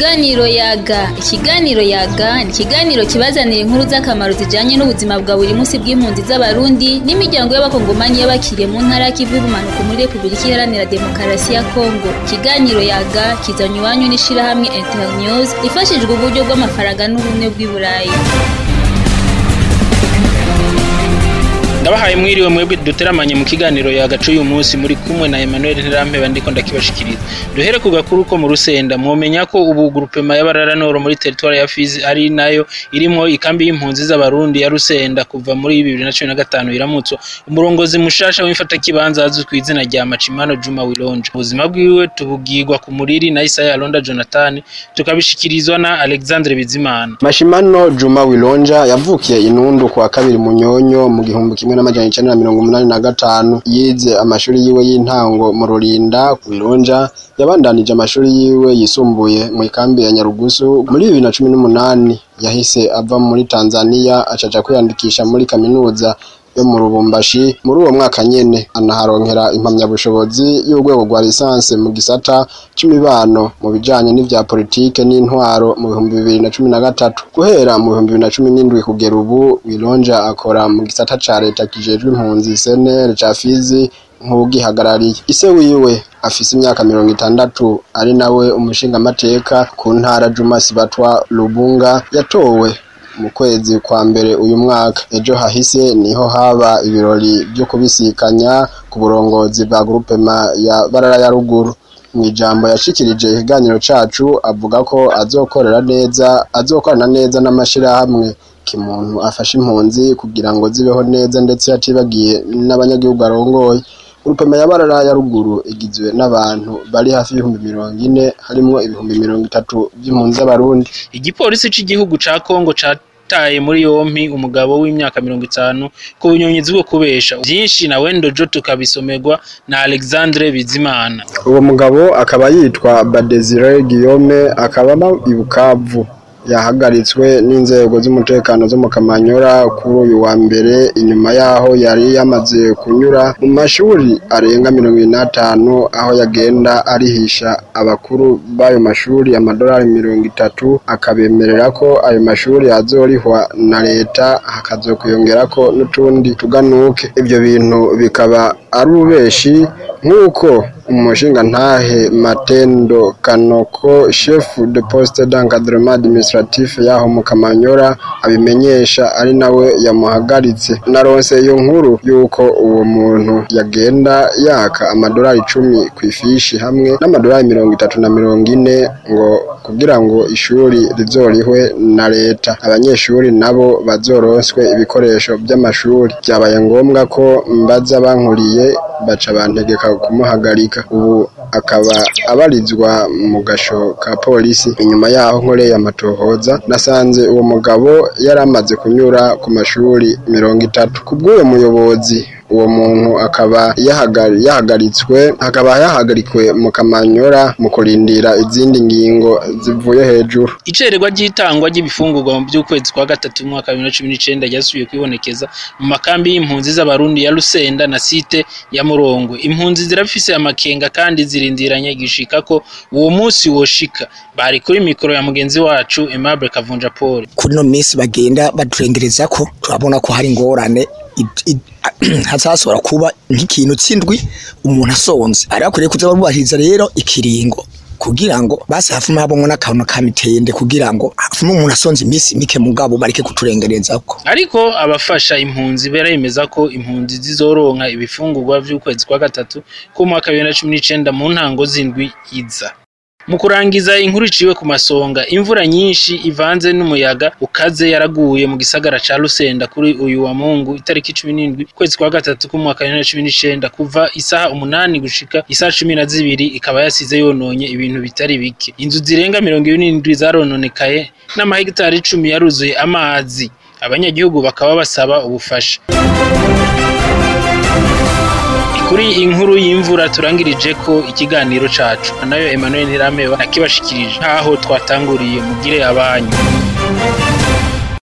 Ikiganiro yaga ikiganiro yaga ni ikiganiro kibazanira inkuru z'akamaro zijanye n'ubuzima bwa buri munsi bw'impunzi z'abarundi n'imiryango y'abakongomani y'abakiriye mu ntara y'ikivu y'ubumanuko muri repubulika iharanira demokarasi ya kongo ikiganiro yaga kizanye iwanyu n'ishirahamwe internews ifashijwe uburyo bw'amafaranga n'ubumwe bw'i burayi ndabahaye mwiriwe mwebwe duteramanye mu kiganiro yagacu uyu munsi muri kumwe na Emmanuel Ntirampeba ndiko ndakibashikiriza duhere ku gakuru ko mu Rusenda mwomenya ko ubu groupement y'abarara noro muri territoire ya Fizi ari nayo irimo ikambi y'impunzi z'abarundi ya Rusenda kuva muri 2015 iramutso umurongozi mushasha w'imfata kibanza azwi ku izina rya Machimano Juma Wilonje ubuzima bwiwe tubugirwa ku muriri na Isaya Alonda Jonathan tukabishikirizwa na Alexandre Bizimana Mashimano Juma Wilonja yavukiye inundu kwa kabiri munyonyo mu gihumbi kimwe n'amajana icenda na mirongo umunani na gatanu yize amashuri yiwe y'intango mu Rurinda Wilonja yabandanije amashuri yiwe yisumbuye mu ikambi ya Nyarugusu muri bibiri na cumi n'umunani yahise ava muri Tanzania acaja kwiyandikisha muri kaminuza yo mu Rubumbashi muri uwo mwaka nyene anaharonkera impamyabushobozi y'urwego rwa lisanse mu gisata c'imibano mu bijanye n'ivya politike n'intwaro mu bihumbi bibiri na cumi na gatatu guhera mu bihumbi bibiri na cumi n'indwi kugera ubu Wilonja akora mu gisata ca leta kijejwe impunzi CNL ca Fizi nk'ugihagarariye ise wiwe afise imyaka mirongo itandatu ari nawe umushingamateka ku ntara Juma Sibatwa Lubunga yatowe mu kwezi kwa mbere uyu mwaka ejo hahise niho haba ibirori byo kubisikanya ku burongozi bwa groupema ya barara ya ruguru mu ijambo yashikirije ikiganiro cacu avuga ko azokorera neza azokorana neza n'amashirahamwe kimuntu afasha impunzi kugira ngo zibeho neza ndetse yatibagiye n'abanyagihugu arongoye Urupema ya barara ya ruguru igizwe n'abantu bari hafi y'ibihumbi mirongo ine harimwo ibihumbi mirongo itatu by'impunzi z'abarundi igipolisi c'igihugu ca Kongo cataye muri yompi umugabo w'imyaka mirongo itanu ku bunyonyizi bwo kubesha vyinshi na wendo jo tukabisomerwa na Alexandre Bizimana uwo mugabo akaba yitwa Badesire Guillaume akaba aba i Bukavu yahagaritswe n'inzego z'umutekano zo mu Kamanyora kuri uyu wa mbere inyuma yaho yari yamaze kunyura mu mashuri arenga mirongo ine n'atanu aho yagenda arihisha abakuru b'ayo mashuri amadolari mirongo itatu akabemerera ko ayo mashuri azorihwa na leta hakazokwiyongerako n'utundi tuganuke ibyo bintu bikaba ari ubeshi nk'uko umushingantahe Matendo Kanoko chef de poste d'encadrement administratif yaho mu Kamanyora abimenyesha ari nawe yamuhagaritse naronse iyo nkuru yuko uwo muntu yagenda yaka amadolari icumi ku ifishi hamwe n'amadolari mirongo itatu na mirongo ine ngo kugira ngo ishuri rizorihwe na leta abanyeshuri nabo bazoronswe ibikoresho by'amashuri byabaye ngombwa ko mbaza bankuriye baca bantegeka kumuhagarika ubu akaba abarizwa mu gasho ka polisi inyuma yaho nkoreye amatohoza nasanze uwo mugabo yari amaze kunyura ku mashuri mirongo itatu ku bw'uwo muyobozi uwo muntu akaba yahagaritswe akaba yahagarikwe mu kamanyora mu kurindira izindi ngingo zivuye hejuru icererwa ry'itangwa ry'ibifungurwa mu by'ukwezi kwa gatatu mu mwaka wa bibiri na cumi n'icenda ryasubiye kwibonekeza mu makambi y'impunzi z'abarundi ya Rusenda na site ya Murongwe impunzi zirafise amakenga kandi zirindiranye gishika ko uwo munsi woshika bari kuri mikoro ya mugenzi wacu Aimable Kavunja Paul kuno minsi bagenda baturengereza ko turabona ko hari ingorane hazashobora kuba nk'ikintu c'indwi umuntu asonze ari akwiriye kuza barubahiriza rero ikiringo kugira ngo basi hafume habongo n'akantu ka mitende kugira ngo hafume umuntu asonze iminsi mike mugabo bareke kuturengerezako ariko abafasha impunzi baremeza ko impunzi zizoronka ibifungurwa vy'ukwezi kwa gatatu ku mwaka wa bibiri na cumi n'icenda mu ntango z'indwi iza mu kurangiza inkuru iciwe ku masonga imvura nyinshi ivanze n'umuyaga ukaze yaraguye mu gisagara ca Rusenda kuri uyu wa Mungu itariki cumi n'indwi kwezi kwa gatatu k'umwaka wa bibiri na cumi n'icenda kuva isaha umunani gushika isaha cumi na zibiri ikaba yasize yononye ibintu bitari bike inzu zirenga mirongo ibiri n'indwi zarononekaye n'amahegitari icumi yaruzuye amazi abanyagihugu bakaba basaba ubufasha kuri inkuru y'imvura turangirije ko ikiganiro cacu nayo Emmanuel Ntirameba nakibashikirije nkaho twatanguriye mugire abanyu